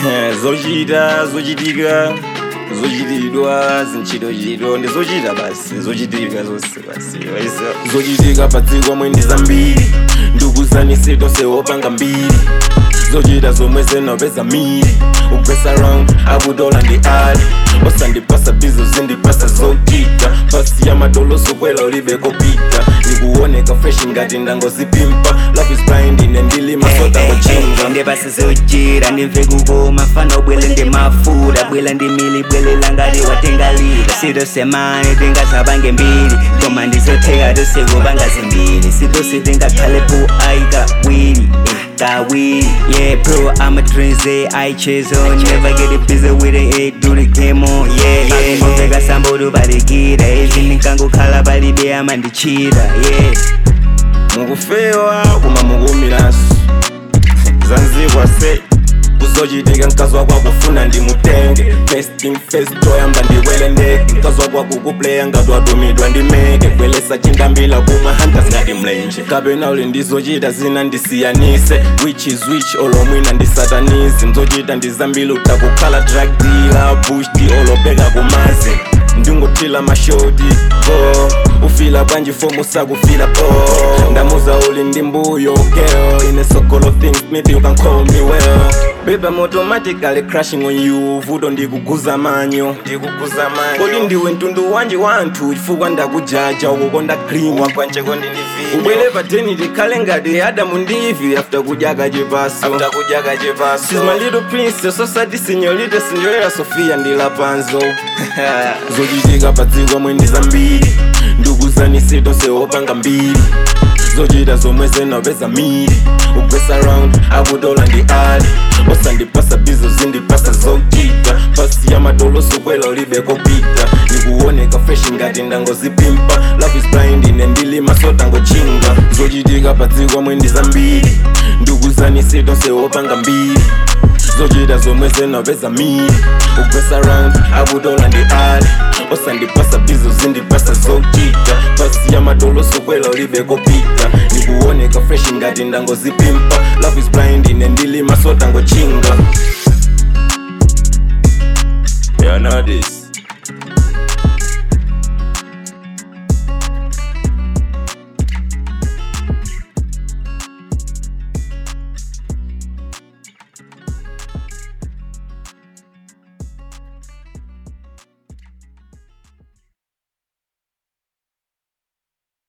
zochita zochitika zochitidwa zinchitochitwa ndi zochita basi zochitika zonse basi Waisa- zochitika padziko mwe ndi zambiri ndikuzanise tonse wopanga mbiri zochita zomwe zinopeza miri upress around akutola ndi ali osandipasa bizo zindipasa zochita pasi ya madolo sokwela ulibe kopita ndikuoneka fresh ngati ndangozipimpa love is blind ine ndilima sotangocinga ndepasi zochita ndimve kukoma fana ubwele ndi mafuta bwela ndi mili bwelela ngati watengalira sitosemane tingasapange mbiri koma ndizotheka tosekupanga zimbiri sitose tingakhalepo aika wili kawili yeah bro I'm a transit I chase on never get it busy with it eh, do the game on yeah yeah ngomveka sambo balikira izi ndinkangokhala palibe amandichita yeah mukufewa kuma mukumiranso zanzibwa se kuzochitika nkazwa kwakufuna ndimutenge festing fest toyamba ndikwele ndege nkazwa kwakukupleya ngati watumidwa ndimeke kwelesa chindambila kuma hunters ngati mlenje kapena uli ndizochita zina ndisiyanise which is which olomwina ndisatanizi mzochita ndizambili utakukhala drug dealer bushdi olopeka kumazi ndingothila mashoti po ufila bwanji fomu sakufila po ndamuza uli ndi mbuyo girl in a circle of things maybe you can call me well Baby, I'm automatically crashing on you vuto ndikuguza manyo ndikuguza manyo kodi ndiwe mtundu wanji wanthu chifukwa ndakujaja ukukonda green wakwanjeko ndindivini ubwere pateni tikhale ngati adamu ndivi after kudyaka chipaso after kudyaka chipaso She's my little princess osati senyorita senyorita sofia ndilapanzo zochitika padziko mwe ndi zambiri ndikuzanise tonse wopanga mbiri zochita zomwe zinopeza miri upress around akutola ndi ali osandipasa bizo zindipasa zochita pasi ya madolo sokwela ulibe kopita ndikuoneka fresh ngati ndangozipimpa love is blind ine ndilima sotangochinga zochitika padziko mwe ndi zambiri ndikuzanise tonse wopanga mbiri zochita zomwe zinopeza miri upress around akutola ndi ali osandipasa bizo zindipasa zochita pasi ya madolo sokwela ulibe kopita ndikuoneka fresh ngati ndangozipimpa love is blind ine ndilima sotangochinga You know this